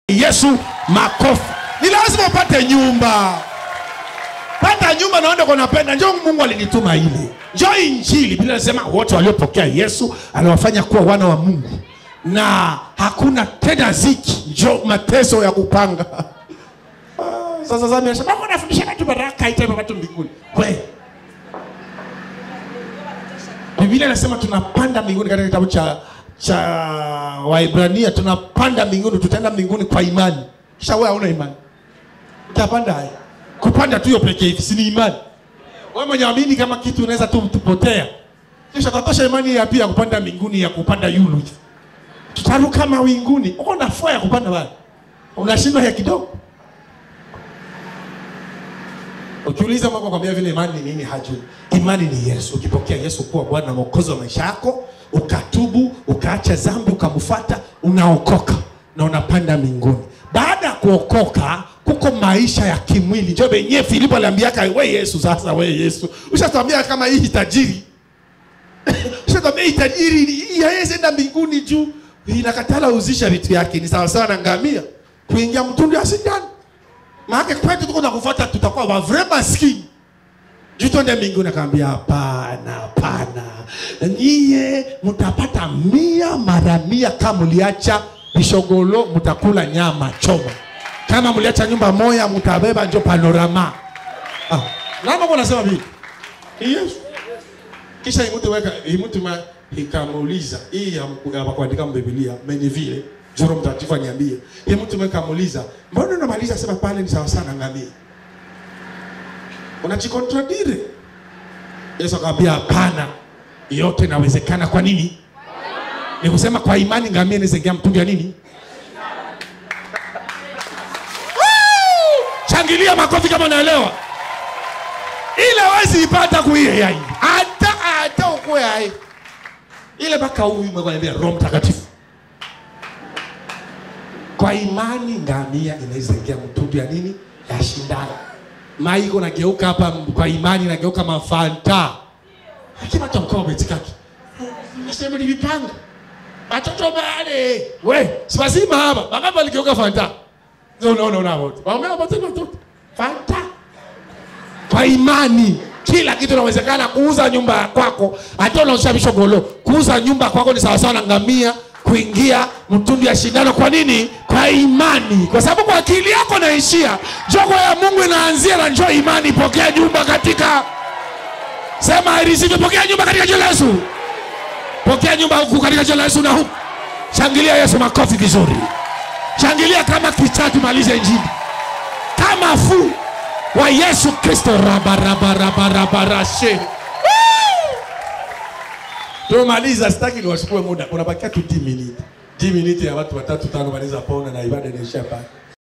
Yesu makofi. Ni lazima upate nyumba, pata nyumba naenda kwa napenda. Njoo, Mungu alinituma ile, njoo Injili. Biblia inasema wote waliopokea Yesu aliwafanya kuwa wana wa Mungu, na hakuna tena ziki, njoo mateso ya kupanga. Ah, Sasa sasa anasema Mungu anafundisha watu baraka itape watu mbinguni. Kweli Biblia inasema tunapanda mbinguni katika kitabu cha cha Waibrania, tunapanda mbinguni, tutaenda mbinguni kwa imani. Kisha wewe hauna imani, utapanda haya kupanda tu hiyo pekee hivi, si ni imani? Wewe mwenye amini kama kitu unaweza tu tupotea, kisha tatosha imani ya pia kupanda mbinguni ya kupanda yulu, tutaruka mawinguni. Uko na fua ya kupanda bali unashindwa ya kidogo. Ukiuliza Mungu akwambia vile imani ni nini, hajui. Imani ni Yesu. Ukipokea Yesu kuwa Bwana na Mwokozi wa maisha yako, ukatubu, ukaacha dhambi, ukamfuata, unaokoka na unapanda mbinguni. Baada ya kuokoka, kuko maisha ya kimwili. Ndio benye Filipo aliambiaka, we Yesu, sasa we Yesu, ushatwambia kama hii tajiri ushatwambia hii tajiri hii haiwezi enda mbinguni juu inakatala uzisha vitu yake, ni sawasawa na ngamia kuingia mtundu ya sindano maana kwetu tuko nakufuata tutakuwa wa vrai maskini. Juu twende mbinguni akaambia hapana, hapana. Nyie mtapata mia mara mia kama mliacha bishogolo mtakula nyama choma. Kama mliacha nyumba moya mtabeba njo panorama. Ah, namba kwa nasema vipi? Ni Yesu. Kisha imutu weka imutu ma ikamuuliza hii hamkuga kuandika mbiblia meni vile Joro mtakatifu aniambie. Yeye mtu mweka muuliza, mbona unamaliza sema pale ni sawa sana ngamia? Unajikontradire. Yesu akamwambia hapana. Yote inawezekana kwa nini? Ni kusema kwa imani ngamia inaweza ingia mtungi ya nini? Woo! Shangilia makofi kama unaelewa. Ile wezi ipata kuie yai. Hata hata ukue hai. Ile mpaka huyu mwanaambia Roho Mtakatifu kwa imani ngamia inaweza ingia mtundu ya nini ya shindano maiko nageuka hapa kwa imani nageuka mafanta lakini hata mkao umetikaki nasema ni vipanga watoto bale we sipasima hapa wangapi waligeuka fanta no no no no wote waomea watoto watoto fanta kwa imani kila kitu inawezekana kuuza nyumba kwako hata unaosha bishogolo kuuza nyumba kwako ni sawasawa na ngamia kuingia mtundu ya shindano. Kwa nini? Kwa imani, kwa sababu kwa akili yako naishia. Jogo ya Mungu inaanzia na njoo imani. Pokea nyumba katika sema I receive. Pokea nyumba katika jina la Yesu. Pokea nyumba huku katika jina la Yesu na huku. Shangilia Yesu makofi vizuri. Shangilia kama kichatu, malize injili kama fu wa Yesu Kristo. Rabarabarabarashe Tumaliza, sitaki niwachukue muda, unabakia tu 10 minutes. 10 minutes ya watu watatu tano wanaweza pona na ibada inaisha pale.